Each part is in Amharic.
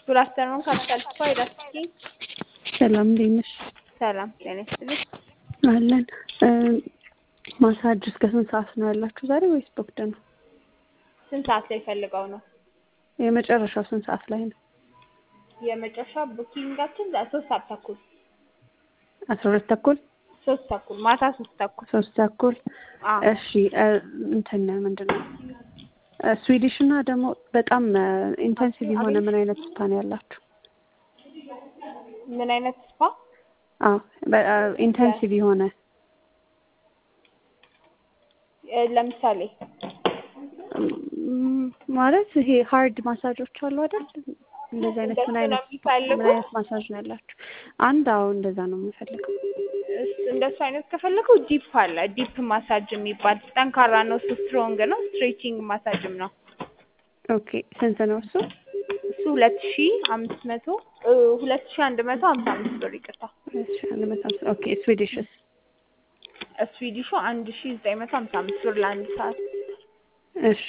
ጉድ አፍተርኑን ካፒታል ስፓ ዳስኪ ሰላም እንዴት ነሽ? ሰላም ጤና ይስጥልኝ። አለን ማሳጅ እስከ ስንት ሰዓት ነው ያላችሁ ዛሬ ወይስ ቦክድ ነው? ስንት ሰዓት ላይ ፈልገው ነው? የመጨረሻው ስንት ሰዓት ላይ ነው? የመጨረሻ ቡኪንጋችን ዛ- ሶስት ሰዓት ተኩል አስራ ሁለት ተኩል ሶስት ተኩል ማታ ሶስት ተኩል ሶስት ተኩል አዎ። እሺ እ፣ እንትን ምንድን ነው እ፣ ስዊዲሽ እና ደግሞ በጣም ኢንቴንሲቭ የሆነ ምን አይነት ስፓ ነው ያላችሁ? ምን አይነት ስፓ? አዎ ኢንቴንሲቭ የሆነ እ፣ ለምሳሌ እም፣ ማለት ይሄ ሃርድ ማሳጆች አሉ አይደል? እንደዚህ አይነት ምን እንደሱ ነው አይነት የሚፈልጉት? ምን አይነት ማሳጅ ነው ያላችሁ? አንድ አዎ እንደዛ ነው የምፈልገው። እስ- እንደሱ አይነት ከፈለገው ዲፕ አለ። ዲፕ ማሳጅ የሚባል ጠንካራ ነው፣ እሱ ስትሮንግ ነው። ስትሬቺንግ ማሳጅም ነው። ኦኬ ስንት ነው እሱ? እሱ ሁለት ሺ አምስት መቶ እ፣ ሁለት ሺ አንድ መቶ ሀምሳ አምስት ብር ይቅርታ። እሺ አንድ መቶ ሃምሳ ኦኬ ስዊዲሽስ ስዊዲሹ አንድ ሺ ዘጠኝ መቶ ሀምሳ አምስት ብር ለአንድ ሰዓት። እሺ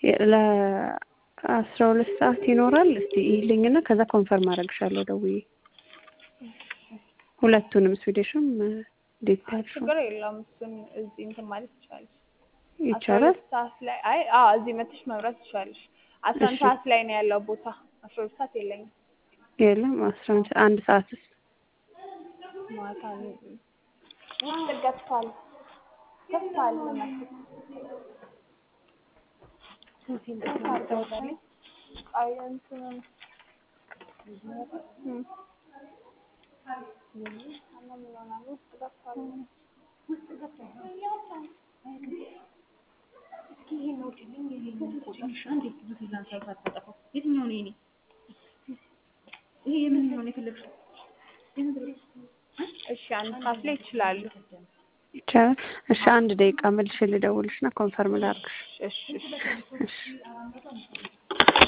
ለአስራ ሁለት ሰዓት ይኖራል። እስቲ ይልኝና ከዛ ኮንፈርም አደርግሻለሁ ደውዬ ሁለቱንም ስዊዲሽም ዴት ያልሽው ችግር የለውም። እሱን እዚህ እንትን ማለት ይቻላል። አስራ ይቻላል። ሁለት ሰዓት ላይ አይ አዎ እዚህ መጥተሽ መብራት ትችላለሽ። አስራ አንድ እሺ። ሰዓት ላይ ነው ያለው ቦታ። አስራ ሁለት ሰዓት የለኝም። የለም አስራ አንድ አንድ ሰዓትስ ማታ ነው። ውስጥ ገብቷል ገብቷል ገብቷል። አይ እንትኑን እም። ውስጥ ገብቷል። የትኛው ነው የኔ? ይሄ የምንኛው ነው የፈለግሽው? እሺ አንድ ሰዓት ላይ ይችላሉ። ይቻላል። እሺ አንድ ደቂቃ መልሼ ልደውልሽና ኮንፈርም ላድርግሽ። እሺ እሺ እሺ